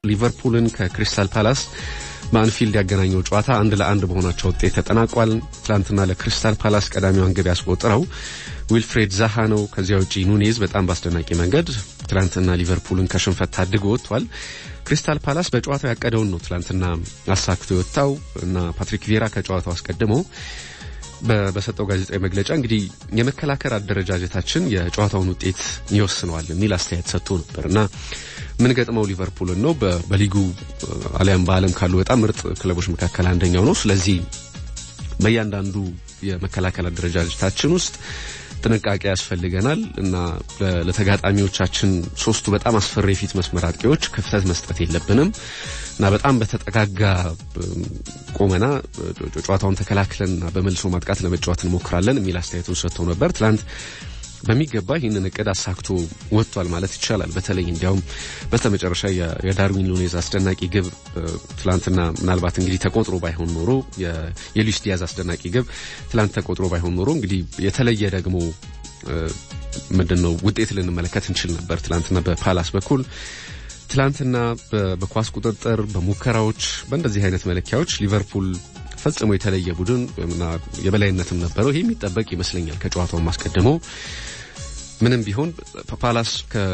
ሊቨርፑልን ከክሪስታል ፓላስ በአንፊልድ ያገናኘው ጨዋታ አንድ ለአንድ በሆናቸው ውጤት ተጠናቋል። ትላንትና ለክሪስታል ፓላስ ቀዳሚዋን ግብ ያስቆጠረው ዊልፍሬድ ዛሃ ነው። ከዚያ ውጪ ኑኔዝ በጣም በአስደናቂ መንገድ ትላንትና ሊቨርፑልን ከሽንፈት ታድጎ ወጥቷል። ክሪስታል ፓላስ በጨዋታው ያቀደውን ነው ትላንትና አሳክቶ የወጣው እና ፓትሪክ ቪዬራ ከጨዋታው አስቀድሞ በሰጠው ጋዜጣዊ መግለጫ እንግዲህ የመከላከል አደረጃጀታችን የጨዋታውን ውጤት ይወስነዋል የሚል አስተያየት ሰጥቶ ነበር እና ምን ገጥመው ሊቨርፑልን ነው በሊጉ አሊያም በዓለም ካሉ በጣም ምርጥ ክለቦች መካከል አንደኛው ነው። ስለዚህ በእያንዳንዱ የመከላከል አደረጃጀታችን ውስጥ ጥንቃቄ ያስፈልገናል እና ለተጋጣሚዎቻችን ሶስቱ በጣም አስፈሪ የፊት መስመር አጥቂዎች ክፍተት መስጠት የለብንም እና በጣም በተጠጋጋ ቁመና ጨዋታውን ተከላክለንና በመልሶ ማጥቃት ለመጫወት እንሞክራለን የሚል አስተያየቱን ሰጥተው ነበር። ትላንት በሚገባ ይህንን እቅድ አሳክቶ ወጥቷል ማለት ይቻላል። በተለይ እንዲያውም በስተመጨረሻ የዳርዊን ኑኔዝ አስደናቂ ግብ ትላንትና ምናልባት እንግዲህ ተቆጥሮ ባይሆን ኖሮ የሉዊስ ዲያዝ አስደናቂ ግብ ትላንት ተቆጥሮ ባይሆን ኖሮ እንግዲህ የተለየ ደግሞ ምንድን ነው ውጤት ልንመለከት እንችል ነበር። ትላንትና በፓላስ በኩል ትላንትና በኳስ ቁጥጥር፣ በሙከራዎች፣ በእንደዚህ አይነት መለኪያዎች ሊቨርፑል ፈጽሞ የተለየ ቡድን እና የበላይነትም ነበረው። ይህ የሚጠበቅ ይመስለኛል ከጨዋታው አስቀድሞ ምንም ቢሆን ፓላስ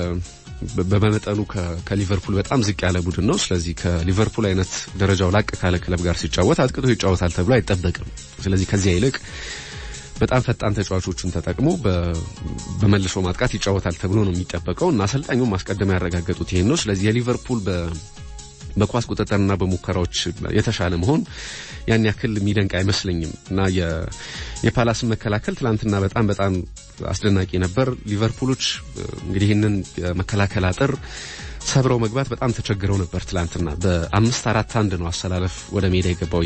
በመጠኑ ከሊቨርፑል በጣም ዝቅ ያለ ቡድን ነው። ስለዚህ ከሊቨርፑል አይነት ደረጃው ላቅ ካለ ክለብ ጋር ሲጫወት አጥቅቶ ይጫወታል ተብሎ አይጠበቅም። ስለዚህ ከዚያ ይልቅ በጣም ፈጣን ተጫዋቾቹን ተጠቅሞ በመልሶ ማጥቃት ይጫወታል ተብሎ ነው የሚጠበቀው እና አሰልጣኙም ማስቀደም ያረጋገጡት ይሄን ነው። ስለዚህ የሊቨርፑል በኳስ ቁጥጥርና በሙከራዎች የተሻለ መሆን ያን ያክል የሚደንቅ አይመስለኝም እና የፓላስን መከላከል ትላንትና በጣም በጣም አስደናቂ ነበር። ሊቨርፑሎች እንግዲህ ይህንን የመከላከል አጥር ሰብረው መግባት በጣም ተቸግረው ነበር። ትላንትና በአምስት አራት አንድ ነው አሰላለፍ ወደ ሜዳ የገባው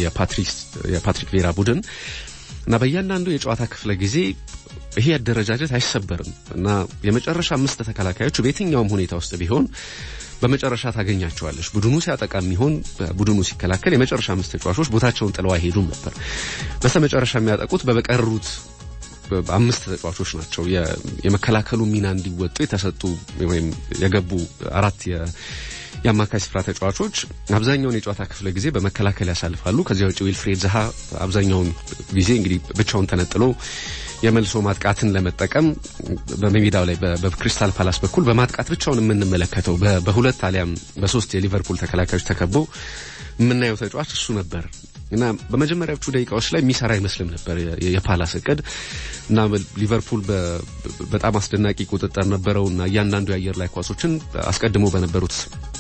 የፓትሪክ ቬራ ቡድን እና በእያንዳንዱ የጨዋታ ክፍለ ጊዜ ይሄ አደረጃጀት አይሰበርም እና የመጨረሻ አምስት ተከላካዮቹ በየትኛውም ሁኔታ ውስጥ ቢሆን በመጨረሻ ታገኛቸዋለች። ቡድኑ ሲያጠቃ የሚሆን ቡድኑ ሲከላከል የመጨረሻ አምስት ተጫዋቾች ቦታቸውን ጥለው አይሄዱም ነበር። በስተመጨረሻ የሚያጠቁት በበቀሩት አምስት ተጫዋቾች ናቸው። የመከላከሉ ሚና እንዲወጡ የተሰጡ ወይም የገቡ አራት የአማካይ ስፍራ ተጫዋቾች አብዛኛውን የጨዋታ ክፍለ ጊዜ በመከላከል ያሳልፋሉ። ከዚያ ውጭ ዊልፍሬድ ዛሃ አብዛኛውን ጊዜ እንግዲህ ብቻውን ተነጥሎ የመልሶ ማጥቃትን ለመጠቀም በሜዳው ላይ በክሪስታል ፓላስ በኩል በማጥቃት ብቻውን የምንመለከተው በሁለት አሊያም በሶስት የሊቨርፑል ተከላካዮች ተከቦ የምናየው ተጫዋች እሱ ነበር እና በመጀመሪያዎቹ ደቂቃዎች ላይ የሚሰራ አይመስልም ነበር የፓላስ እቅድ እና ሊቨርፑል በጣም አስደናቂ ቁጥጥር ነበረው እና እያንዳንዱ የአየር ላይ ኳሶችን አስቀድሞ በነበሩት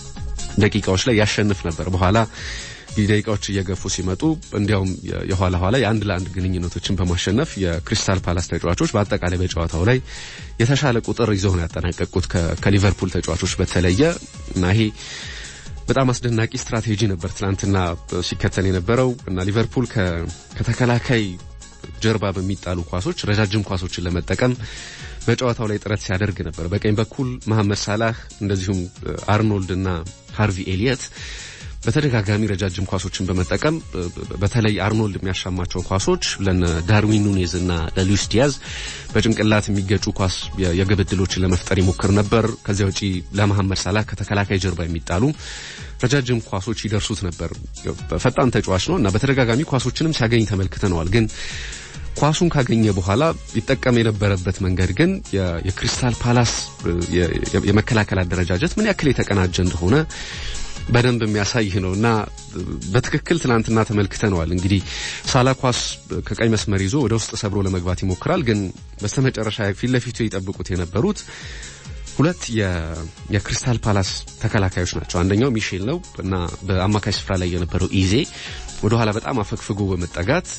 ደቂቃዎች ላይ ያሸንፍ ነበር። በኋላ ደቂቃዎች እየገፉ ሲመጡ እንዲያውም የኋላ ኋላ የአንድ ለአንድ ግንኙነቶችን በማሸነፍ የክሪስታል ፓላስ ተጫዋቾች በአጠቃላይ በጨዋታው ላይ የተሻለ ቁጥር ይዘው ነው ያጠናቀቁት ከሊቨርፑል ተጫዋቾች በተለየ እና ይሄ በጣም አስደናቂ ስትራቴጂ ነበር ትናንትና ሲከተል የነበረው እና ሊቨርፑል ከተከላካይ ጀርባ በሚጣሉ ኳሶች ረጃጅም ኳሶችን ለመጠቀም በጨዋታው ላይ ጥረት ሲያደርግ ነበር። በቀኝ በኩል መሐመድ ሳላህ እንደዚሁም አርኖልድ እና ሃርቪ ኤሊየት በተደጋጋሚ ረጃጅም ኳሶችን በመጠቀም በተለይ አርኖልድ የሚያሻማቸው ኳሶች ለነ ዳርዊን ኑኔዝ እና ለሉዊስ ዲያዝ በጭንቅላት የሚገጩ ኳስ የግብ ዕድሎችን ለመፍጠር ይሞክር ነበር። ከዚያ ውጪ ለመሐመድ ሳላህ ከተከላካይ ጀርባ የሚጣሉ ረጃጅም ኳሶች ይደርሱት ነበር። ፈጣን ተጫዋች ነው እና በተደጋጋሚ ኳሶችንም ሲያገኝ ተመልክተነዋል። ግን ኳሱን ካገኘ በኋላ ይጠቀም የነበረበት መንገድ ግን የክሪስታል ፓላስ የመከላከል አደረጃጀት ምን ያክል የተቀናጀ እንደሆነ በደንብ የሚያሳይ ነው እና በትክክል ትናንትና ተመልክተነዋል። እንግዲህ ሳላ ኳስ ከቀኝ መስመር ይዞ ወደ ውስጥ ሰብሮ ለመግባት ይሞክራል። ግን በስተመጨረሻ ፊት ለፊቱ ይጠብቁት የነበሩት ሁለት የክሪስታል ፓላስ ተከላካዮች ናቸው። አንደኛው ሚሼል ነው እና በአማካይ ስፍራ ላይ የነበረው ኢዜ ወደኋላ በጣም አፈግፍጎ በመጠጋት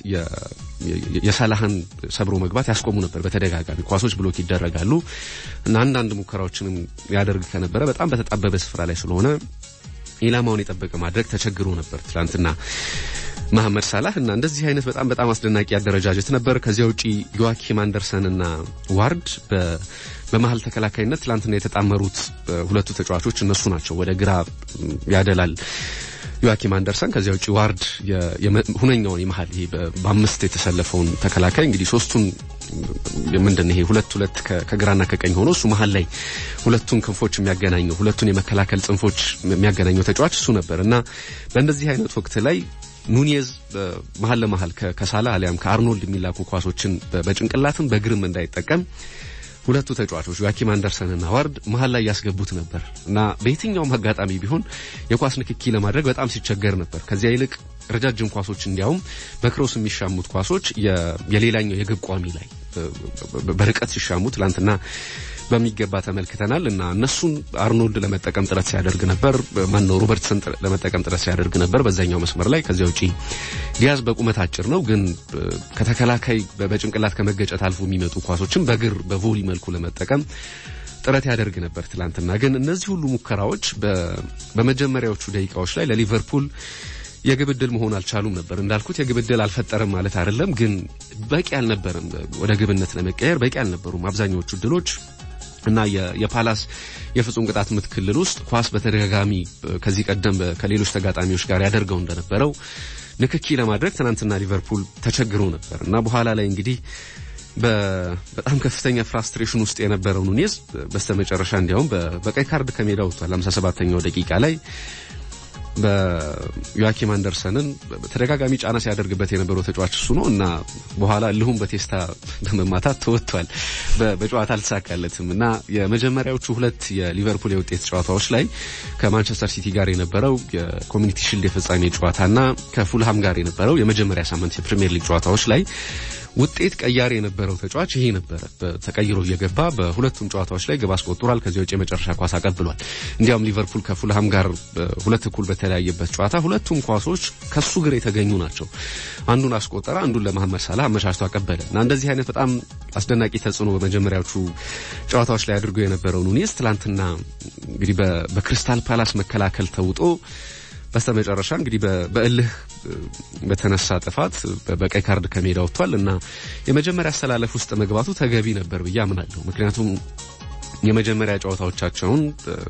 የሳላህን ሰብሮ መግባት ያስቆሙ ነበር። በተደጋጋሚ ኳሶች ብሎክ ይደረጋሉ እና አንዳንድ ሙከራዎችንም ያደርግ ከነበረ በጣም በተጣበበ ስፍራ ላይ ስለሆነ ኢላማውን የጠበቀ ማድረግ ተቸግሮ ነበር ትላንትና መሐመድ ሳላህ እና እንደዚህ አይነት በጣም በጣም አስደናቂ አደረጃጀት ነበር። ከዚያ ውጪ ዮዋኪም አንደርሰን እና ዋርድ በመሀል ተከላካይነት ትላንትና የተጣመሩት ሁለቱ ተጫዋቾች እነሱ ናቸው። ወደ ግራ ያደላል ዮአኪም አንደርሰን ከዚያ ውጭ ዋርድ ሁነኛውን የመሀል ይሄ በአምስት የተሰለፈውን ተከላካይ እንግዲህ ሶስቱን ምንድን ይሄ ሁለት ሁለት ከግራና ከቀኝ ሆኖ እሱ መሀል ላይ ሁለቱን ክንፎች የሚያገናኘው ሁለቱን የመከላከል ጽንፎች የሚያገናኘው ተጫዋች እሱ ነበር እና በእንደዚህ አይነት ወቅት ላይ ኑኔዝ መሀል ለመሀል ከሳላ አሊያም ከአርኖልድ የሚላኩ ኳሶችን በጭንቅላትም በእግርም እንዳይጠቀም ሁለቱ ተጫዋቾች ዮአኪም አንደርሰንና ዋርድ መሀል ላይ ያስገቡት ነበር እና በየትኛውም አጋጣሚ ቢሆን የኳስ ንክኪ ለማድረግ በጣም ሲቸገር ነበር። ከዚያ ይልቅ ረጃጅም ኳሶች እንዲያውም በክሮስ የሚሻሙት ኳሶች የሌላኛው የግብ ቋሚ ላይ በርቀት ሲሻሙ ትላንትና በሚገባ ተመልክተናል እና እነሱን አርኖልድ ለመጠቀም ጥረት ሲያደርግ ነበር። ማነው ሮበርትሰን ለመጠቀም ጥረት ሲያደርግ ነበር በዛኛው መስመር ላይ። ከዚያ ውጪ ዲያዝ በቁመት አጭር ነው፣ ግን ከተከላካይ በጭንቅላት ከመገጨት አልፎ የሚመጡ ኳሶችን በእግር በቮሊ መልኩ ለመጠቀም ጥረት ያደርግ ነበር። ትላንትና ግን እነዚህ ሁሉ ሙከራዎች በመጀመሪያዎቹ ደቂቃዎች ላይ ለሊቨርፑል የግብ ዕድል መሆን አልቻሉም ነበር። እንዳልኩት የግብ ዕድል አልፈጠረም ማለት አይደለም፣ ግን በቂ አልነበረም። ወደ ግብነት ለመቀየር በቂ አልነበሩም አብዛኛዎቹ ዕድሎች እና የፓላስ የፍጹም ቅጣት ምት ክልል ውስጥ ኳስ በተደጋጋሚ ከዚህ ቀደም ከሌሎች ተጋጣሚዎች ጋር ያደርገው እንደነበረው ንክኪ ለማድረግ ትናንትና ሊቨርፑል ተቸግሮ ነበር እና በኋላ ላይ እንግዲህ በጣም ከፍተኛ ፍራስትሬሽን ውስጥ የነበረው ኑኔዝ በስተመጨረሻ እንዲያውም በቀይ ካርድ ከሜዳ ወጥቷል። 57ኛው ደቂቃ ላይ በዮአኪም አንደርሰንን ተደጋጋሚ ጫና ሲያደርግበት የነበረው ተጫዋች እሱ ነው እና በኋላ እልሁም በቴስታ በመማታት ተወጥቷል። በጨዋታ አልተሳካለትም እና የመጀመሪያዎቹ ሁለት የሊቨርፑል የውጤት ጨዋታዎች ላይ ከማንቸስተር ሲቲ ጋር የነበረው የኮሚኒቲ ሽልድ የፍጻሜ ጨዋታና ከፉልሃም ጋር የነበረው የመጀመሪያ ሳምንት የፕሪሚየር ሊግ ጨዋታዎች ላይ ውጤት ቀያሪ የነበረው ተጫዋች ይሄ ነበረ። ተቀይሮ እየገባ በሁለቱም ጨዋታዎች ላይ ግብ አስቆጥሯል። ከዚህ ውጭ የመጨረሻ ኳስ አቀብሏል። እንዲያውም ሊቨርፑል ከፉልሃም ጋር ሁለት እኩል በተለያየበት ጨዋታ ሁለቱም ኳሶች ከሱ ግር የተገኙ ናቸው። አንዱን አስቆጠረ፣ አንዱን ለመሐመድ ሳላህ አመቻችቶ አቀበለ እና እንደዚህ አይነት በጣም አስደናቂ ተጽዕኖ በመጀመሪያዎቹ ጨዋታዎች ላይ አድርጎ የነበረው ኑኔዝ ትላንትና እንግዲህ በክሪስታል ፓላስ መከላከል ተውጦ በስተመጨረሻ እንግዲህ በእልህ በተነሳ ጥፋት በቀይ ካርድ ከሜዳ ወጥቷል እና የመጀመሪያ አሰላለፍ ውስጥ መግባቱ ተገቢ ነበር ብዬ አምናለሁ። ምክንያቱም የመጀመሪያ ጨዋታዎቻቸውን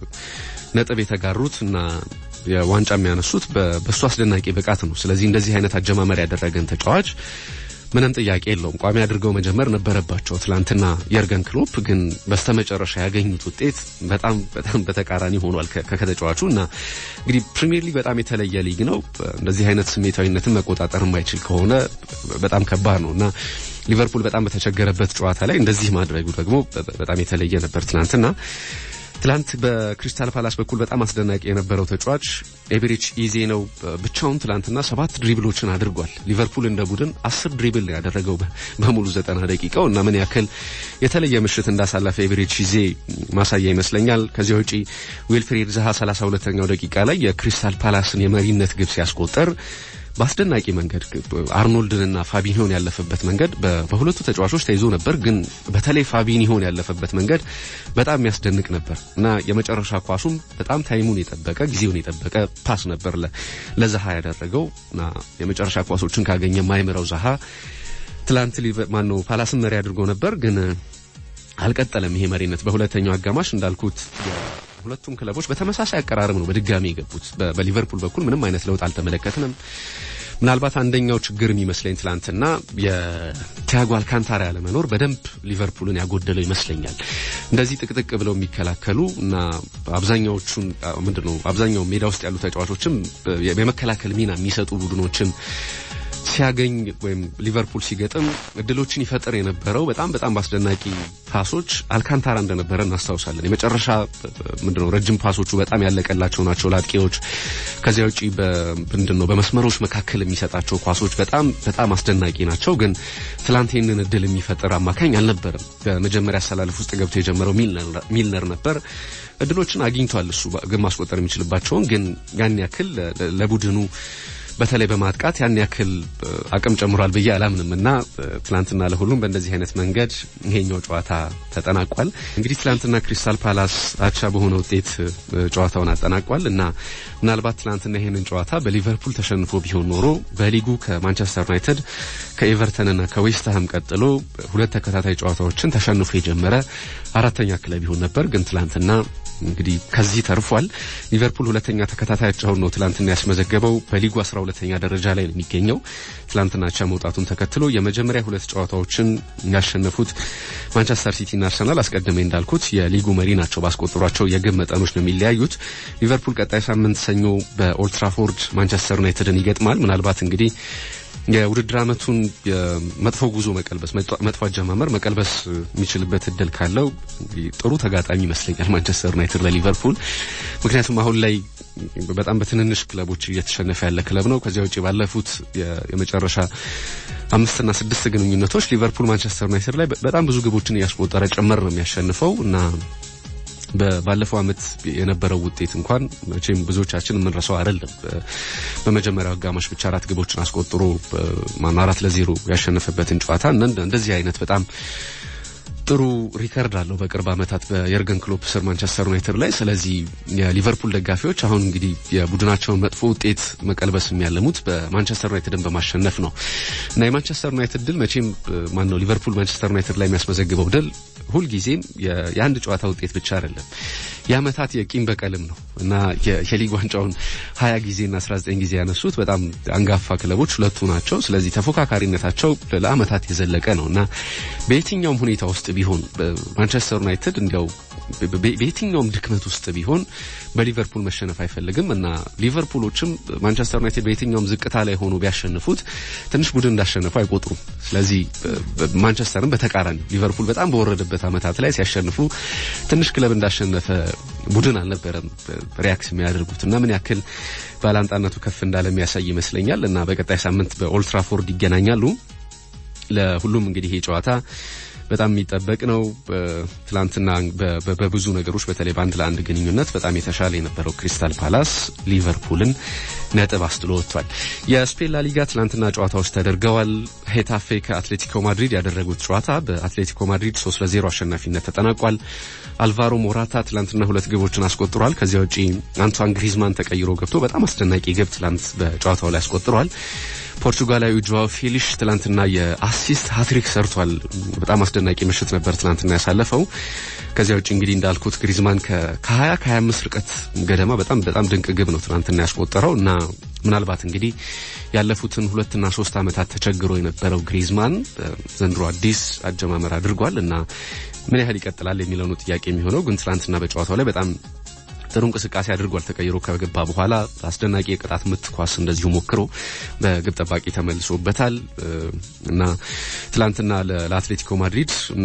ነጥብ የተጋሩት እና የዋንጫ የሚያነሱት በእሱ አስደናቂ ብቃት ነው። ስለዚህ እንደዚህ አይነት አጀማመር ያደረገን ተጫዋች ምንም ጥያቄ የለውም ቋሚ አድርገው መጀመር ነበረባቸው። ትላንትና የርገን ክሎፕ ግን በስተመጨረሻ ያገኙት ውጤት በጣም በጣም በተቃራኒ ሆኗል ከተጫዋቹ እና እንግዲህ ፕሪሚየር ሊግ በጣም የተለየ ሊግ ነው። እንደዚህ አይነት ስሜታዊነትን መቆጣጠር የማይችል ከሆነ በጣም ከባድ ነው እና ሊቨርፑል በጣም በተቸገረበት ጨዋታ ላይ እንደዚህ ማድረጉ ደግሞ በጣም የተለየ ነበር ትናንትና። ትላንት በክሪስታል ፓላስ በኩል በጣም አስደናቂ የነበረው ተጫዋች ኤቤሬች ኢዜ ነው። ብቻውን ትላንትና ሰባት ድሪብሎችን አድርጓል። ሊቨርፑል እንደ ቡድን አስር ድሪብል ነው ያደረገው በሙሉ ዘጠና ደቂቃው እና ምን ያክል የተለየ ምሽት እንዳሳለፈ ኤቤሬች ኢዜ ማሳያ ይመስለኛል። ከዚያ ውጪ ዊልፍሬድ ዛሃ ሰላሳ ሁለተኛው ደቂቃ ላይ የክሪስታል ፓላስን የመሪነት ግብ ሲያስቆጠር በአስደናቂ መንገድ አርኖልድንና ፋቢኒሆን ያለፈበት መንገድ በሁለቱ ተጫዋቾች ተይዞ ነበር። ግን በተለይ ፋቢኒሆን ያለፈበት መንገድ በጣም የሚያስደንቅ ነበር እና የመጨረሻ ኳሱም በጣም ታይሙን የጠበቀ ጊዜውን የጠበቀ ፓስ ነበር ለዛሃ ያደረገው እና የመጨረሻ ኳሶችን ካገኘ ማይምረው ዛሃ ትላንት ማነው ፓላስን መሪ አድርጎ ነበር ግን አልቀጠለም። ይሄ መሪነት በሁለተኛው አጋማሽ እንዳልኩት ሁለቱም ክለቦች በተመሳሳይ አቀራረብ ነው በድጋሚ የገቡት። በሊቨርፑል በኩል ምንም አይነት ለውጥ አልተመለከትንም። ምናልባት አንደኛው ችግር የሚመስለኝ ትላንትና የቲያጎ አልካንታራ ያለመኖር በደንብ ሊቨርፑልን ያጎደለው ይመስለኛል። እንደዚህ ጥቅጥቅ ብለው የሚከላከሉ እና አብዛኛዎቹን ምንድን ነው አብዛኛው ሜዳ ውስጥ ያሉ ተጫዋቾችም የመከላከል ሚና የሚሰጡ ቡድኖችን ሲያገኝ ወይም ሊቨርፑል ሲገጥም እድሎችን ይፈጥር የነበረው በጣም በጣም በአስደናቂ ፓሶች አልካንታራ እንደነበረ እናስታውሳለን። የመጨረሻ ምንድነው ረጅም ፓሶቹ በጣም ያለቀላቸው ናቸው ለአጥቂዎች። ከዚያ ውጪ ምንድን ነው በመስመሮች መካከል የሚሰጣቸው ኳሶች በጣም በጣም አስደናቂ ናቸው። ግን ትላንት ይህንን እድል የሚፈጥር አማካኝ አልነበረም። በመጀመሪያ አሰላለፍ ውስጥ ገብቶ የጀመረው ሚልነር ነበር። እድሎችን አግኝቷል እሱ ግን ማስቆጠር የሚችልባቸውን ግን ያን ያክል ለቡድኑ በተለይ በማጥቃት ያን ያክል አቅም ጨምሯል ብዬ አላምንም እና ትላንትና ለሁሉም በእንደዚህ አይነት መንገድ ይሄኛው ጨዋታ ተጠናቋል። እንግዲህ ትላንትና ክሪስታል ፓላስ አቻ በሆነ ውጤት ጨዋታውን አጠናቋል እና ምናልባት ትላንትና ይሄንን ጨዋታ በሊቨርፑል ተሸንፎ ቢሆን ኖሮ በሊጉ ከማንቸስተር ዩናይትድ ከኤቨርተንና ከዌስትሃም ቀጥሎ ሁለት ተከታታይ ጨዋታዎችን ተሸንፎ የጀመረ አራተኛ ክለብ ይሆን ነበር። ግን ትላንትና እንግዲህ ከዚህ ተርፏል። ሊቨርፑል ሁለተኛ ተከታታያቸውን ነው ትላንትና ያስመዘገበው። በሊጉ አስራ ሁለተኛ ደረጃ ላይ ነው የሚገኘው። ትላንትና አቻ መውጣቱን ተከትሎ የመጀመሪያ ሁለት ጨዋታዎችን ያሸነፉት ማንቸስተር ሲቲና አርሰናል አስቀድሜ እንዳልኩት የሊጉ መሪ ናቸው። ባስቆጠሯቸው የግብ መጠኖች ነው የሚለያዩት። ሊቨርፑል ቀጣይ ሳምንት ሰኞ በኦልትራፎርድ ማንቸስተር ዩናይትድን ይገጥማል። ምናልባት እንግዲህ የውድድር ዓመቱን መጥፎ ጉዞ መቀልበስ መጥፎ አጀማመር መቀልበስ የሚችልበት እድል ካለው ጥሩ ተጋጣሚ ይመስለኛል ማንቸስተር ዩናይትድ ለሊቨርፑል። ምክንያቱም አሁን ላይ በጣም በትንንሽ ክለቦች እየተሸነፈ ያለ ክለብ ነው። ከዚያ ውጭ ባለፉት የመጨረሻ አምስትና ስድስት ግንኙነቶች ሊቨርፑል ማንቸስተር ዩናይትድ ላይ በጣም ብዙ ግቦችን እያስቆጠረ ጭምር ነው የሚያሸንፈው እና ባለፈው ዓመት የነበረው ውጤት እንኳን መቼም ብዙዎቻችን የምንረሳው አይደለም። በመጀመሪያው አጋማሽ ብቻ አራት ግቦችን አስቆጥሮ ማነው አራት ለዜሮ ያሸነፈበትን ጨዋታ እንደዚህ አይነት በጣም ጥሩ ሪከርድ አለው በቅርብ ዓመታት በየርገን ክሎፕ ስር ማንቸስተር ዩናይትድ ላይ። ስለዚህ የሊቨርፑል ደጋፊዎች አሁን እንግዲህ የቡድናቸውን መጥፎ ውጤት መቀልበስ የሚያለሙት በማንቸስተር ዩናይትድን በማሸነፍ ነው እና የማንቸስተር ዩናይትድ ድል መቼም ማን ነው ሊቨርፑል ማንቸስተር ዩናይትድ ላይ የሚያስመዘግበው ድል ሁልጊዜም የአንድ ጨዋታ ውጤት ብቻ አይደለም፣ የአመታት የቂም በቀልም ነው እና የሊግ ዋንጫውን ሀያ ጊዜና አስራ ዘጠኝ ጊዜ ያነሱት በጣም አንጋፋ ክለቦች ሁለቱ ናቸው። ስለዚህ ተፎካካሪነታቸው ለአመታት የዘለቀ ነው እና በየትኛውም ሁኔታ ውስጥ ቢሆን ማንቸስተር ዩናይትድ እንዲያው በየትኛውም ድክመት ውስጥ ቢሆን በሊቨርፑል መሸነፍ አይፈልግም እና ሊቨርፑሎችም ማንቸስተር ዩናይትድ በየትኛውም ዝቅታ ላይ ሆኖ ቢያሸንፉት ትንሽ ቡድን እንዳሸነፉ አይቆጥሩም። ስለዚህ ማንቸስተርም በተቃራኒ ሊቨርፑል በጣም በወረደበት አመታት ላይ ሲያሸንፉ ትንሽ ክለብ እንዳሸነፈ ቡድን አልነበረም ሪያክት የሚያደርጉት እና ምን ያክል ባላንጣነቱ ከፍ እንዳለ የሚያሳይ ይመስለኛል እና በቀጣይ ሳምንት በኦልትራፎርድ ይገናኛሉ። ለሁሉም እንግዲህ ይሄ ጨዋታ በጣም የሚጠበቅ ነው። ትላንትና በብዙ ነገሮች በተለይ በአንድ ለአንድ ግንኙነት በጣም የተሻለ የነበረው ክሪስታል ፓላስ ሊቨርፑልን ነጥብ አስጥሎ ወጥቷል። የስፔን ላሊጋ ትላንትና ጨዋታዎች ተደርገዋል። ሄታፌ ከአትሌቲኮ ማድሪድ ያደረጉት ጨዋታ በአትሌቲኮ ማድሪድ ሶስት ለዜሮ አሸናፊነት ተጠናቋል። አልቫሮ ሞራታ ትላንትና ሁለት ግቦችን አስቆጥሯል። ከዚያ ውጪ አንቷን ግሪዝማን ተቀይሮ ገብቶ በጣም አስደናቂ ግብ ትላንት በጨዋታው ላይ አስቆጥሯል። ፖርቱጋላዊ ጆዋው ፌሊሽ ትላንትና የአሲስት ሀትሪክ ሰርቷል። በጣም አስደናቂ ምሽት ነበር ትላንትና ያሳለፈው። ከዚያ ውጭ እንግዲህ እንዳልኩት ግሪዝማን ከ20 ከ25 ርቀት ገደማ በጣም በጣም ድንቅ ግብ ነው ትናንትና ያስቆጠረው እና ምናልባት እንግዲህ ያለፉትን ሁለትና ሶስት ዓመታት ተቸግሮ የነበረው ግሪዝማን ዘንድሮ አዲስ አጀማመር አድርጓል እና ምን ያህል ይቀጥላል የሚለው ነው ጥያቄ የሚሆነው። ግን ትላንትና በጨዋታው ላይ በጣም ጥሩ እንቅስቃሴ አድርጓል። ተቀይሮ ከገባ በኋላ አስደናቂ የቅጣት ምት ኳስ እንደዚሁ ሞክሮ በግብ ጠባቂ ተመልሶበታል እና ትላንትና ለአትሌቲኮ ማድሪድ እና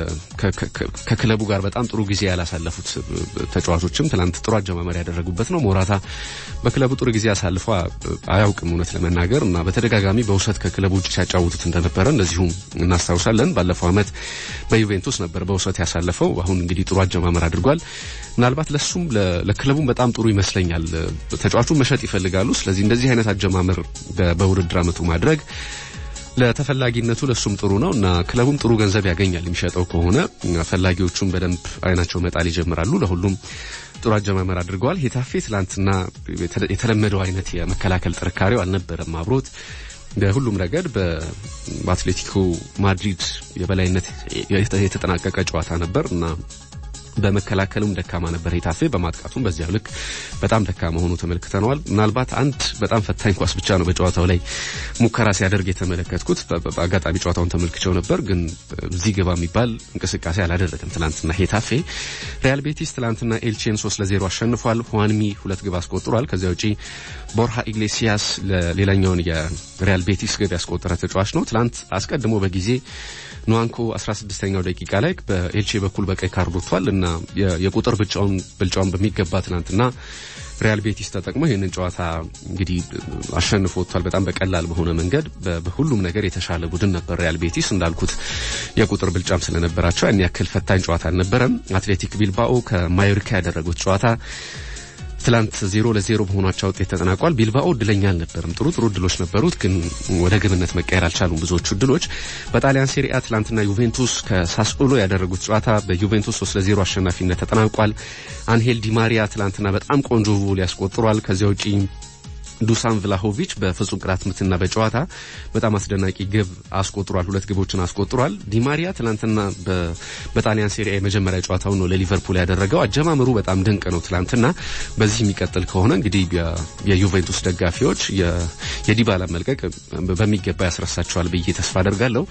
ከክለቡ ጋር በጣም ጥሩ ጊዜ ያላሳለፉት ተጫዋቾችም ትላንት ጥሩ አጀማመር ያደረጉበት ነው። ሞራታ በክለቡ ጥሩ ጊዜ አሳልፎ አያውቅም እውነት ለመናገር እና በተደጋጋሚ በውሰት ከክለቡ ውጭ ሲያጫውቱት እንደነበረ እንደዚሁም እናስታውሳለን። ባለፈው ዓመት በዩቬንቱስ ነበር በውሰት ያሳለፈው። አሁን እንግዲህ ጥሩ አጀማመር አድርጓል። ምናልባት ለሱም ለክለቡም በጣም ጥሩ ይመስለኛል። ተጫዋቹን መሸጥ ይፈልጋሉ። ስለዚህ እንደዚህ አይነት አጀማመር በውድድር ዓመቱ ማድረግ ለተፈላጊነቱ ለሱም ጥሩ ነው እና ክለቡም ጥሩ ገንዘብ ያገኛል የሚሸጠው ከሆነ ፈላጊዎቹም በደንብ አይናቸው መጣል ይጀምራሉ። ለሁሉም ጥሩ አጀማመር አድርገዋል። ሄታፌ ትላንትና የተለመደው አይነት የመከላከል ጥንካሬው አልነበረም አብሮት በሁሉም ረገድ በአትሌቲኮ ማድሪድ የበላይነት የተጠናቀቀ ጨዋታ ነበር እና በመከላከሉም ደካማ ነበር ሄታፌ። በማጥቃቱም በዚያው ልክ በጣም ደካማ ሆኖ ተመልክተነዋል። ምናልባት አንድ በጣም ፈታኝ ኳስ ብቻ ነው በጨዋታው ላይ ሙከራ ሲያደርግ የተመለከትኩት። በአጋጣሚ ጨዋታውን ተመልክቸው ነበር፣ ግን እዚህ ግባ የሚባል እንቅስቃሴ አላደረገም ትላንትና ሄታፌ። ሪያል ቤቲስ ትላንትና ኤልቼን ሶስት ለዜሮ አሸንፏል። ሁዋንሚ ሁለት ግብ አስቆጥሯል። ከዚያ ውጪ ቦርሃ ኢግሌሲያስ ለሌላኛውን የሪያል ቤቲስ ግብ ያስቆጠረ ተጫዋች ነው። ትላንት አስቀድሞ በጊዜ ኑዋንኮ 16ኛው ደቂቃ ላይ በኤልቼ በኩል በቀይ ካርድ ወጥቷል እና የቁጥር ብልጫውን ብልጫውን በሚገባ ትናንትና ሪያል ቤቲስ ተጠቅሞ ይህንን ጨዋታ እንግዲህ አሸንፎ ወጥቷል። በጣም በቀላል በሆነ መንገድ በሁሉም ነገር የተሻለ ቡድን ነበር ሪያል ቤቲስ። እንዳልኩት የቁጥር ብልጫም ስለነበራቸው ያን ያክል ፈታኝ ጨዋታ አልነበረም። አትሌቲክ ቢልባኦ ከማዮርካ ያደረጉት ጨዋታ ትላንት ዜሮ ለዜሮ በሆኗቸው ውጤት ተጠናቋል። ቢልባኦ እድለኛ አልነበርም። ጥሩ ጥሩ እድሎች ነበሩት፣ ግን ወደ ግብነት መቀየር አልቻሉም ብዙዎቹ እድሎች። በጣሊያን ሴሪአ ትላንትና ዩቬንቱስ ከሳስኦሎ ያደረጉት ጨዋታ በዩቬንቱስ ሶስት ለዜሮ አሸናፊነት ተጠናቋል። አንሄል ዲማሪያ ትላንትና በጣም ቆንጆ ጎል ያስቆጥሯል። ከዚያ ውጪ ዱሳን ቭላሆቪች በፍጹም ቅጣት ምትና በጨዋታ በጣም አስደናቂ ግብ አስቆጥሯል። ሁለት ግቦችን አስቆጥሯል። ዲማሪያ ትናንትና በጣሊያን ሴሪያ የመጀመሪያ ጨዋታውን ነው ለሊቨርፑል ያደረገው። አጀማመሩ በጣም ድንቅ ነው ትናንትና። በዚህ የሚቀጥል ከሆነ እንግዲህ የዩቬንቱስ ደጋፊዎች የዲባላ መልቀቅ በሚገባ ያስረሳቸዋል ብዬ ተስፋ አደርጋለሁ።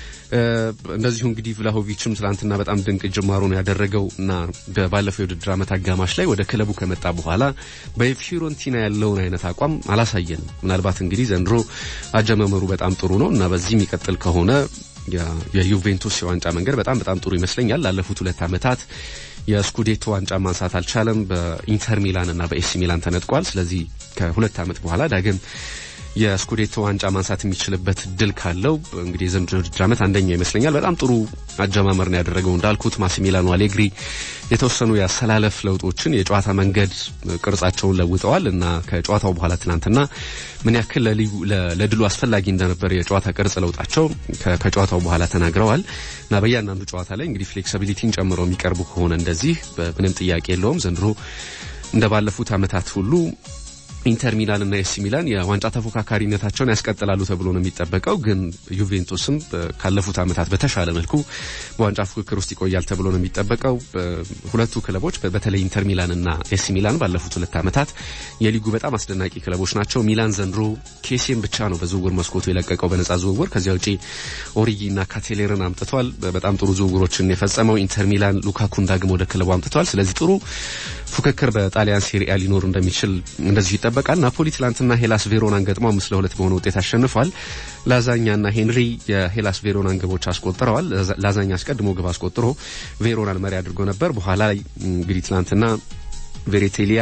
እንደዚሁ እንግዲህ ቭላሆቪችም ትላንትና በጣም ድንቅ ጅማሮ ነው ያደረገው እና ባለፈው የውድድር ዓመት አጋማሽ ላይ ወደ ክለቡ ከመጣ በኋላ በፊዮረንቲና ያለውን አይነት አቋም አላሳየንም። ምናልባት እንግዲህ ዘንድሮ አጀማመሩ በጣም ጥሩ ነው እና በዚህ የሚቀጥል ከሆነ የዩቬንቱስ የዋንጫ መንገድ በጣም በጣም ጥሩ ይመስለኛል። ላለፉት ሁለት ዓመታት የስኩዴቶ ዋንጫ ማንሳት አልቻለም። በኢንተር ሚላን እና በኤሲ ሚላን ተነጥቋል። ስለዚህ ከሁለት ዓመት በኋላ ዳግም የስኩዴቶ ዋንጫ ማንሳት የሚችልበት ድል ካለው እንግዲህ የዘንድሮ ውድድር ዓመት አንደኛው ይመስለኛል። በጣም ጥሩ አጀማመር ነው ያደረገው እንዳልኩት ማሲሚላኖ አሌግሪ የተወሰኑ የአሰላለፍ ለውጦችን የጨዋታ መንገድ ቅርጻቸውን ለውጠዋል እና ከጨዋታው በኋላ ትናንትና ምን ያክል ለድሉ አስፈላጊ እንደነበር የጨዋታ ቅርጽ ለውጣቸው ከጨዋታው በኋላ ተናግረዋል እና በእያንዳንዱ ጨዋታ ላይ እንግዲህ ፍሌክሲቢሊቲን ጨምረው የሚቀርቡ ከሆነ እንደዚህ ምንም ጥያቄ የለውም ዘንድሮ እንደ ባለፉት ዓመታት ሁሉ ኢንተር ሚላን እና ኤሲ ሚላን የዋንጫ ተፎካካሪነታቸውን ያስቀጥላሉ ተብሎ ነው የሚጠበቀው። ግን ዩቬንቱስም ካለፉት ዓመታት በተሻለ መልኩ በዋንጫ ፉክክር ውስጥ ይቆያል ተብሎ ነው የሚጠበቀው። ሁለቱ ክለቦች በተለይ ኢንተር ሚላን እና ኤሲ ሚላን ባለፉት ሁለት ዓመታት የሊጉ በጣም አስደናቂ ክለቦች ናቸው። ሚላን ዘንድሮ ኬሴን ብቻ ነው በዝውውር መስኮቱ የለቀቀው በነጻ ዝውውር። ከዚያ ውጪ ኦሪጊ እና ካቴሌርን አምጥቷል። በጣም ጥሩ ዝውውሮችን የፈጸመው ኢንተር ሚላን ሉካኩን ዳግም ወደ ክለቡ አምጥቷል። ስለዚህ ጥሩ ፉክክር በጣሊያን ሴሪያ ሊኖር እንደሚችል እንደዚሁ ይጠበቃል። ናፖሊ ትላንትና ሄላስ ቬሮናን ገጥሞ አምስት ለሁለት በሆነ ውጤት አሸንፏል። ላዛኛና ሄንሪ የሄላስ ቬሮናን ግቦች አስቆጥረዋል። ላዛኛ አስቀድሞ ግብ አስቆጥሮ ቬሮናን መሪ አድርጎ ነበር። በኋላ ላይ እንግዲህ ትላንትና ቬሬቴሊያ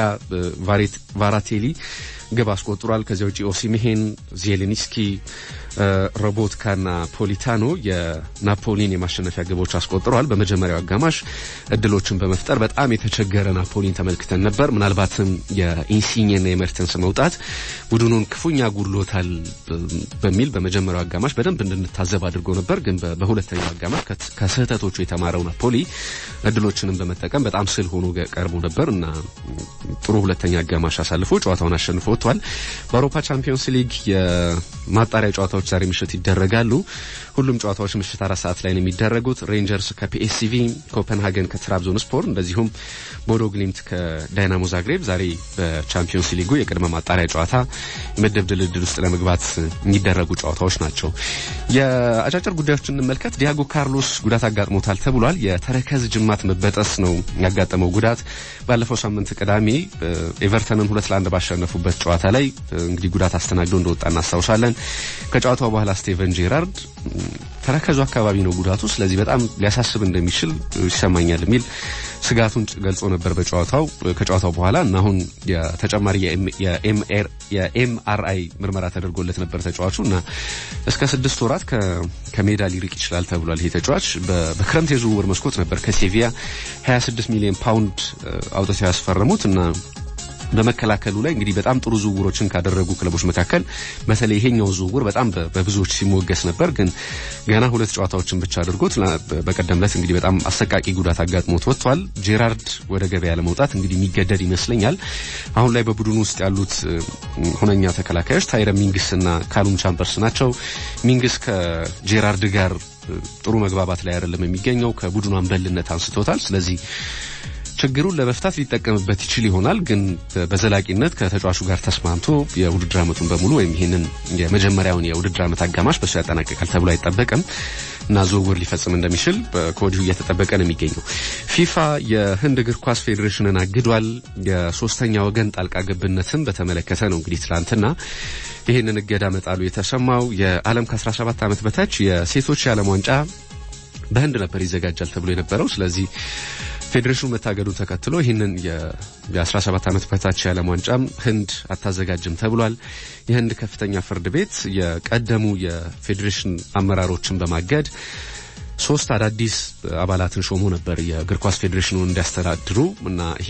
ቫራቴሊ ግብ አስቆጥሯል። ከዚያ ውጪ ኦሲሚሄን፣ ዜሌኒስኪ፣ ሮቦትካና ፖሊታኖ የናፖሊን የማሸነፊያ ግቦች አስቆጥረዋል። በመጀመሪያው አጋማሽ እድሎችን በመፍጠር በጣም የተቸገረ ናፖሊን ተመልክተን ነበር። ምናልባትም የኢንሲኝና የመርተንስ መውጣት ቡድኑን ክፉኛ ጉድሎታል በሚል በመጀመሪያው አጋማሽ በደንብ እንድንታዘብ አድርጎ ነበር። ግን በሁለተኛው አጋማሽ ከስህተቶቹ የተማረው ናፖሊ እድሎችንም በመጠቀም በጣም ስል ሆኖ ቀርቦ ነበር እና ጥሩ ሁለተኛ አጋማሽ አሳልፎ ጨዋታውን አሸንፎ ወጥቷል። በአውሮፓ ቻምፒዮንስ ሊግ የማጣሪያ ጨዋታዎች ዛሬ ምሽት ይደረጋሉ። ሁሉም ጨዋታዎች ምሽት አራት ሰዓት ላይ ነው የሚደረጉት። ሬንጀርስ ከፒኤስሲቪ፣ ኮፐንሃገን ከትራብዞን ስፖር እንደዚሁም ቦዶ ግሊምት ከዳይናሞ ዛግሬብ ዛሬ በቻምፒዮንስ ሊጉ የቅድመ ማጣሪያ ጨዋታ የምድብ ድልድል ውስጥ ለመግባት የሚደረጉ ጨዋታዎች ናቸው። የአጫጭር ጉዳዮችን እንመልከት። ዲያጎ ካርሎስ ጉዳት አጋጥሞታል ተብሏል። የተረከዝ ጅማት መበጠስ ነው ያጋጠመው ጉዳት። ባለፈው ሳምንት ቅዳሜ ኤቨርተንን ሁለት ለአንድ ባሸነፉበት ጨዋታ ላይ እንግዲህ ጉዳት አስተናግዶ እንደወጣ እናስታውሳለን። ከጨዋታው በኋላ ስቴቨን ጄራርድ ተረከዙ አካባቢ ነው ጉዳቱ፣ ስለዚህ በጣም ሊያሳስብ እንደሚችል ይሰማኛል የሚል ስጋቱን ገልጾ ነበር በጨዋታው ከጨዋታው በኋላ እና አሁን የተጨማሪ የኤምአርአይ ምርመራ ተደርጎለት ነበር ተጫዋቹ እና እስከ ስድስት ወራት ከሜዳ ሊርቅ ይችላል ተብሏል። ይሄ ተጫዋች በክረምት የዝውውር መስኮት ነበር ከሴቪያ 26 ሚሊዮን ፓውንድ አውጥተው ያስፈረሙት እና በመከላከሉ ላይ እንግዲህ በጣም ጥሩ ዝውውሮችን ካደረጉ ክለቦች መካከል በተለይ ይሄኛው ዝውውር በጣም በብዙዎች ሲሞገስ ነበር። ግን ገና ሁለት ጨዋታዎችን ብቻ አድርጎት በቀደም ዕለት እንግዲህ በጣም አሰቃቂ ጉዳት አጋጥሞት ወጥቷል። ጄራርድ ወደ ገበያ ለመውጣት እንግዲህ የሚገደድ ይመስለኛል። አሁን ላይ በቡድኑ ውስጥ ያሉት ሁነኛ ተከላካዮች ታይረ ሚንግስ እና ካሉም ቻምበርስ ናቸው። ሚንግስ ከጄራርድ ጋር ጥሩ መግባባት ላይ አይደለም የሚገኘው። ከቡድኑ አንበልነት አንስቶታል። ስለዚህ ችግሩን ለመፍታት ሊጠቀምበት ይችል ይሆናል። ግን በዘላቂነት ከተጫዋቹ ጋር ተስማምቶ የውድድር ዓመቱን በሙሉ ወይም ይህንን የመጀመሪያውን የውድድር ዓመት አጋማሽ በሱ ያጠናቀቃል ተብሎ አይጠበቅም እና ዝውውር ሊፈጽም እንደሚችል ከወዲሁ እየተጠበቀ ነው የሚገኘው። ፊፋ የህንድ እግር ኳስ ፌዴሬሽንን አግዷል። የሶስተኛ ወገን ጣልቃ ገብነትን በተመለከተ ነው እንግዲህ ትላንትና ይህንን እገዳ መጣሉ የተሰማው። የዓለም ከ17 ዓመት በታች የሴቶች የዓለም ዋንጫ በህንድ ነበር ይዘጋጃል ተብሎ የነበረው ስለዚህ ፌዴሬሽኑ መታገዱን ተከትሎ ይህንን የ17 ዓመት በታች የዓለም ዋንጫም ህንድ አታዘጋጅም ተብሏል። የህንድ ከፍተኛ ፍርድ ቤት የቀደሙ የፌዴሬሽን አመራሮችን በማገድ ሶስት አዳዲስ አባላትን ሾሞ ነበር የእግር ኳስ ፌዴሬሽኑን እንዲያስተዳድሩ እና ይሄ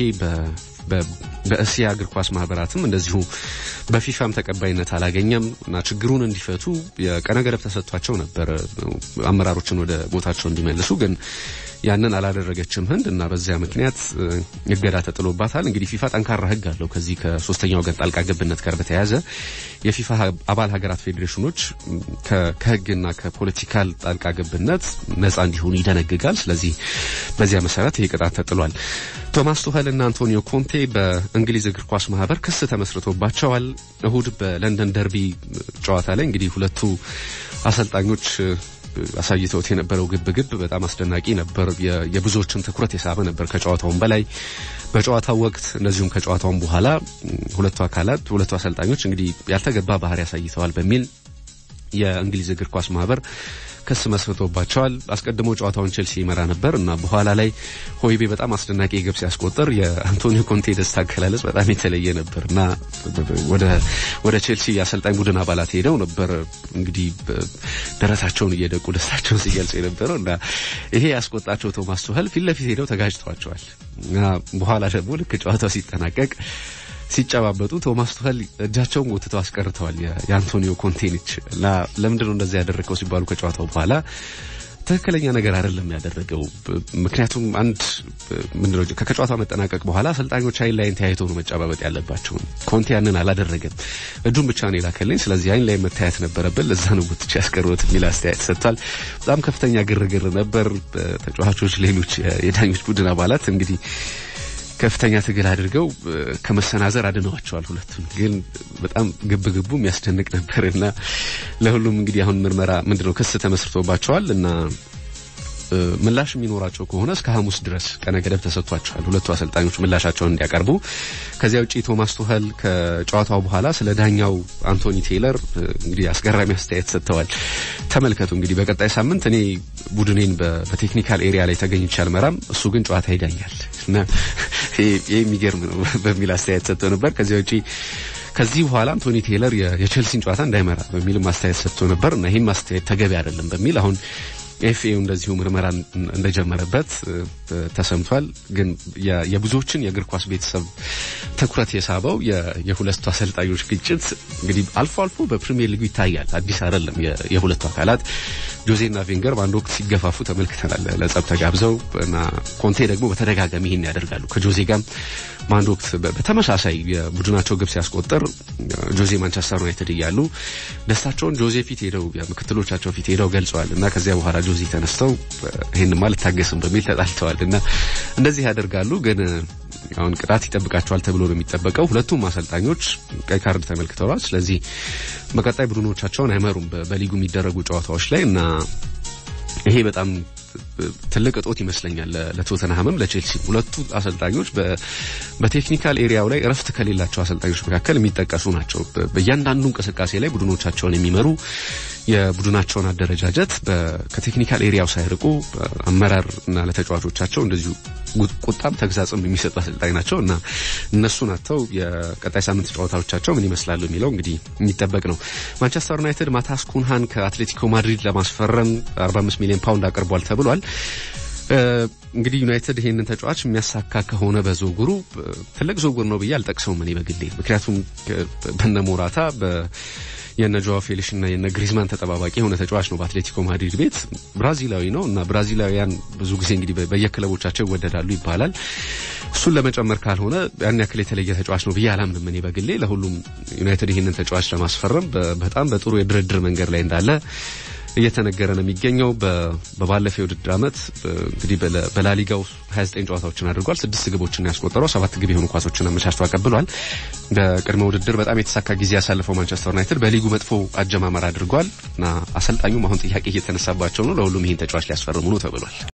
በእስያ እግር ኳስ ማህበራትም እንደዚሁ በፊፋም ተቀባይነት አላገኘም እና ችግሩን እንዲፈቱ የቀነ ገደብ ተሰጥቷቸው ነበር አመራሮችን ወደ ቦታቸው እንዲመልሱ ግን ያንን አላደረገችም ህንድ እና በዚያ ምክንያት እገዳ ተጥሎባታል። እንግዲህ ፊፋ ጠንካራ ህግ አለው። ከዚህ ከሶስተኛው ወገን ጣልቃ ገብነት ጋር በተያያዘ የፊፋ አባል ሀገራት ፌዴሬሽኖች ከህግና ከፖለቲካል ጣልቃ ገብነት ነጻ እንዲሆኑ ይደነግጋል። ስለዚህ በዚያ መሰረት ይህ ቅጣት ተጥሏል። ቶማስ ቱኸል እና አንቶኒዮ ኮንቴ በእንግሊዝ እግር ኳስ ማህበር ክስ ተመስርቶባቸዋል። እሁድ በለንደን ደርቢ ጨዋታ ላይ እንግዲህ ሁለቱ አሰልጣኞች አሳይተውት የነበረው ግብግብ በጣም አስደናቂ ነበር። የብዙዎችን ትኩረት የሳበ ነበር ከጨዋታውም በላይ በጨዋታው ወቅት እንደዚሁም ከጨዋታውም በኋላ ሁለቱ አካላት ሁለቱ አሰልጣኞች እንግዲህ ያልተገባ ባህሪ አሳይተዋል በሚል የእንግሊዝ እግር ኳስ ማህበር ክስ መስርቶባቸዋል። አስቀድሞ ጨዋታውን ቼልሲ ይመራ ነበር እና በኋላ ላይ ሆይቤ በጣም አስደናቂ ግብ ሲያስቆጥር የአንቶኒዮ ኮንቴ ደስታ አገላለጽ በጣም የተለየ ነበር እና ወደ ቼልሲ የአሰልጣኝ ቡድን አባላት ሄደው ነበር እንግዲህ ደረታቸውን እየደቁ ደስታቸውን ሲገልጹ የነበረው እና ይሄ ያስቆጣቸው ቶማስ ቱኸል ፊት ለፊት ሄደው ተጋጭተዋቸዋል እና በኋላ ደግሞ ልክ ጨዋታው ሲጠናቀቅ ሲጨባበጡ ቶማስ ቱኸል እጃቸውን ጎትተው አስቀርተዋል የአንቶኒዮ ኮንቴን እጅ እና ለምንድን ነው እንደዚያ ያደረገው ሲባሉ ከጨዋታው በኋላ ትክክለኛ ነገር አይደለም ያደረገው። ምክንያቱም አንድ ምንድነው ከጨዋታው መጠናቀቅ በኋላ አሰልጣኞች አይን ላይን ተያይተው ነው መጨባበጥ ያለባቸው። ኮንቴ ያንን አላደረገም፣ እጁን ብቻ ነው የላከልኝ። ስለዚህ አይን ላይ መታየት ነበረብን፣ ለዛ ነው ጉትቻ ያስቀሩት የሚል አስተያየት ሰጥቷል። በጣም ከፍተኛ ግርግር ነበር። ተጫዋቾች፣ ሌሎች የዳኞች ቡድን አባላት እንግዲህ ከፍተኛ ትግል አድርገው ከመሰናዘር አድነዋቸዋል። ሁለቱን ግን በጣም ግብ ግቡ የሚያስደንቅ ነበር እና ለሁሉም እንግዲህ አሁን ምርመራ ምንድነው ክስ ተመስርቶባቸዋል እና ምላሽ የሚኖራቸው ከሆነ እስከ ሐሙስ ድረስ ቀነ ገደብ ተሰጥቷቸዋል ሁለቱ አሰልጣኞች ምላሻቸውን እንዲያቀርቡ። ከዚያ ውጪ ቶማስ ቱኸል ከጨዋታው በኋላ ስለ ዳኛው አንቶኒ ቴይለር እንግዲህ አስገራሚ አስተያየት ሰጥተዋል። ተመልከቱ እንግዲህ በቀጣይ ሳምንት እኔ ቡድኔን በቴክኒካል ኤሪያ ላይ ተገኝቼ አልመራም፣ እሱ ግን ጨዋታ ይዳኛል እና ይህ የሚገርም ነው በሚል አስተያየት ሰጥተው ነበር። ከዚያ ውጪ ከዚህ በኋላ አንቶኒ ቴይለር የቼልሲን ጨዋታ እንዳይመራ በሚልም አስተያየት ሰጥቶ ነበር እና ይህም አስተያየት ተገቢ አይደለም በሚል አሁን ኤፍኤው እንደዚሁ ምርመራ እንደጀመረበት ተሰምቷል። ግን የብዙዎችን የእግር ኳስ ቤተሰብ ትኩረት የሳበው የሁለቱ አሰልጣኞች ግጭት እንግዲህ አልፎ አልፎ በፕሪሚየር ሊጉ ይታያል። አዲስ አይደለም። የሁለቱ አካላት ጆዜና ቬንገር በአንድ ወቅት ሲገፋፉ ተመልክተናል። ለጸብ ተጋብዘው እና ኮንቴ ደግሞ በተደጋጋሚ ይህን ያደርጋሉ። ከጆዜ ጋር በአንድ ወቅት በተመሳሳይ የቡድናቸው ግብ ሲያስቆጥር ጆዜ ማንቸስተር ዩናይትድ እያሉ ደስታቸውን ጆዜ ፊት ሄደው ምክትሎቻቸው ፊት ሄደው ገልጸዋል እና ከዚያ በኋላ ጆዜ ተነስተው ይህንማ ልታገስም በሚል ተጣልተዋል እና እንደዚህ ያደርጋሉ። ግን አሁን ቅጣት ይጠብቃቸዋል ተብሎ ነው የሚጠበቀው። ሁለቱም አሰልጣኞች ቀይ ካርድ ተመልክተዋል። ስለዚህ በቀጣይ ቡድኖቻቸውን አይመሩም በሊጉ የሚደረጉ ጨዋታዎች ላይ እና ይሄ በጣም ትልቅ እጦት ይመስለኛል ለቶተንሃምም ለቼልሲ ሁለቱ አሰልጣኞች በቴክኒካል ኤሪያው ላይ እረፍት ከሌላቸው አሰልጣኞች መካከል የሚጠቀሱ ናቸው። በእያንዳንዱ እንቅስቃሴ ላይ ቡድኖቻቸውን የሚመሩ የቡድናቸውን አደረጃጀት ከቴክኒካል ኤሪያው ሳይርቁ አመራር እና ለተጫዋቾቻቸው እንደዚሁ ቁጣም ተግዛጽም የሚሰጡ አሰልጣኝ ናቸው እና እነሱ ናቸው የቀጣይ ሳምንት ጨዋታዎቻቸው ምን ይመስላሉ የሚለው እንግዲህ የሚጠበቅ ነው። ማንቸስተር ዩናይትድ ማታስ ኩንሃን ከአትሌቲኮ ማድሪድ ለማስፈረም 45 ሚሊዮን ፓውንድ አቅርቧል ተብሏል። እንግዲህ ዩናይትድ ይሄንን ተጫዋች የሚያሳካ ከሆነ በዝውውሩ ትልቅ ዝውውር ነው ብዬ አልጠቅሰውም እኔ በግሌ ምክንያቱም በነ ሞራታ የነ ጆዋ ፌሊክስ እና የነ ግሪዝማን ተጠባባቂ የሆነ ተጫዋች ነው በአትሌቲኮ ማድሪድ ቤት ብራዚላዊ ነው እና ብራዚላውያን ብዙ ጊዜ እንግዲህ በየክለቦቻቸው ይወደዳሉ ይባላል። እሱን ለመጨመር ካልሆነ ያን ያክል የተለየ ተጫዋች ነው ብዬ አላምንም እኔ በግሌ ለሁሉም ዩናይትድ ይህንን ተጫዋች ለማስፈረም በጣም በጥሩ የድርድር መንገድ ላይ እንዳለ እየተነገረ ነው የሚገኘው። በባለፈው የውድድር ዓመት እንግዲህ በላሊጋው 29 ጨዋታዎችን አድርጓል። ስድስት ግቦችን ያስቆጠረው ሰባት ግብ የሆኑ ኳሶችን አመቻችቶ አቀብሏል። በቅድመ ውድድር በጣም የተሳካ ጊዜ ያሳለፈው ማንቸስተር ዩናይትድ በሊጉ መጥፎ አጀማመር አድርጓል እና አሰልጣኙም አሁን ጥያቄ እየተነሳባቸው ነው። ለሁሉም ይህን ተጫዋች ሊያስፈርሙ ነው ተብሏል።